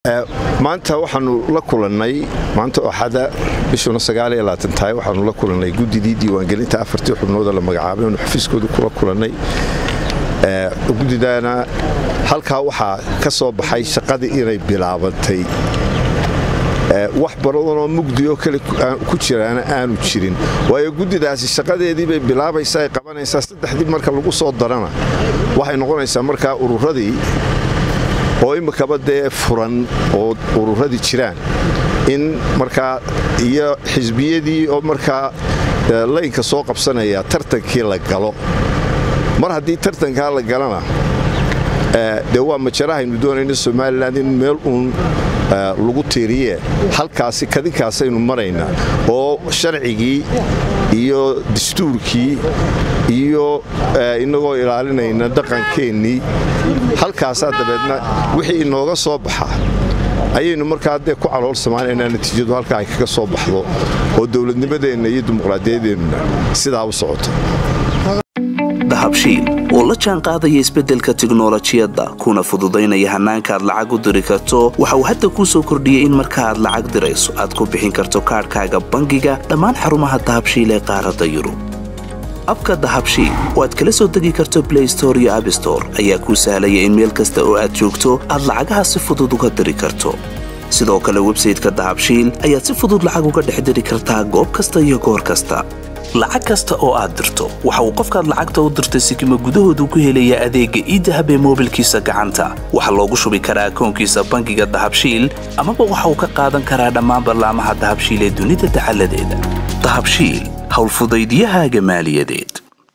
maanta waxaanu la kulannay maanta axada bishuna tahay waxaanu la kulannay guddidii diiwaangelinta afartii xubnooda la magacaabay oonu xafiiskooda kula kulannay guddidaana halkaa waxaa ka soo baxay shaqadii inay bilaabantay wax badanoo mugdioo kale ku jiraana aanu jirin waayo guddidaasi shaqadeedii bay bilaabaysaa ay qabanaysaa saddexdii marka lagu soo darana waxay noqonaysaa markaa ururadii oo imikaba dee furan oo ururadii jiraan in markaa iyo xisbiyadii oo markaa laynka soo qabsanaya tartankii la galo mar haddii tartankaa la galana dee waa majarahaynu doonayna somalilan in meel uun lagu tiiriye halkaasi kadinkaasaynu maraynaa oo sharcigii iyo dastuurkii iyo inagoo ilaalinayna dhaqankeennii halkaasaa dabeedna wixii inooga soo baxa ayaynu markaa dee ku caloolsamaanaynaa natiijadu halkaa ay kaga soo baxdo oo dowladnimadeenna iyo dimuqraadiyadeennuna sidaa u socoto dahabshiil oo la jaan qaadaya isbeddelka tiknolojiyadda kuna fududaynaya hannaanka aad lacag u diri karto waxa uu hadda kuu soo kordhiyey in marka aad lacag dirayso aad ku bixin karto kaadhkaaga bangiga dhammaan xarumaha dahabshiil ee qaaradda yurub abka dahabshiil oo aad kala soo degi karto blay store iyo abstore ayaa kuu sahlaya in meel kasta oo aad joogto aad lacagaha si fudud uga diri karto sidoo kale websayteka dahabshiil ayaad si fudud lacag uga dhex diri kartaa goob kasta iyo goor kasta lacag kasta oo aad dirto waxa uu qofkaad lacagta u dirtay sikima gudahoodu ku helayaa adeegga iidahab ee moobilkiisa gacanta waxaa loogu shubi karaa akoonkiisa bangiga dahabshiil amaba waxa uu ka qaadan karaa dhammaan ballaamaha dahabshiil ee dunida dacaladeeda dahabshiil howlfudaydyahaaga maaliyadeed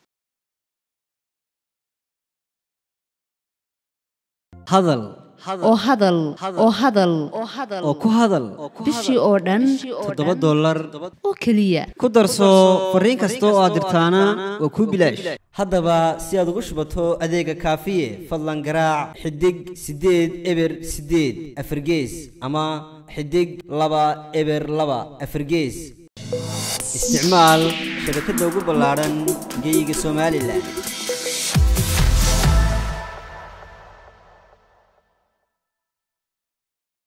hadal oo hadal oo hadal oo ku hadal bishii oo dhan toddoba dollar oo keliya ku darso fariin kasta oo aad dirtaana waa kuu bilaash haddaba si aad ugu shubato adeega kaafiye fadlan garaac xidig siddeed eber siddeed afargees ama xidig laba eber laba afargees isticmaal shabakadda ugu ballaadhan geyga somalilan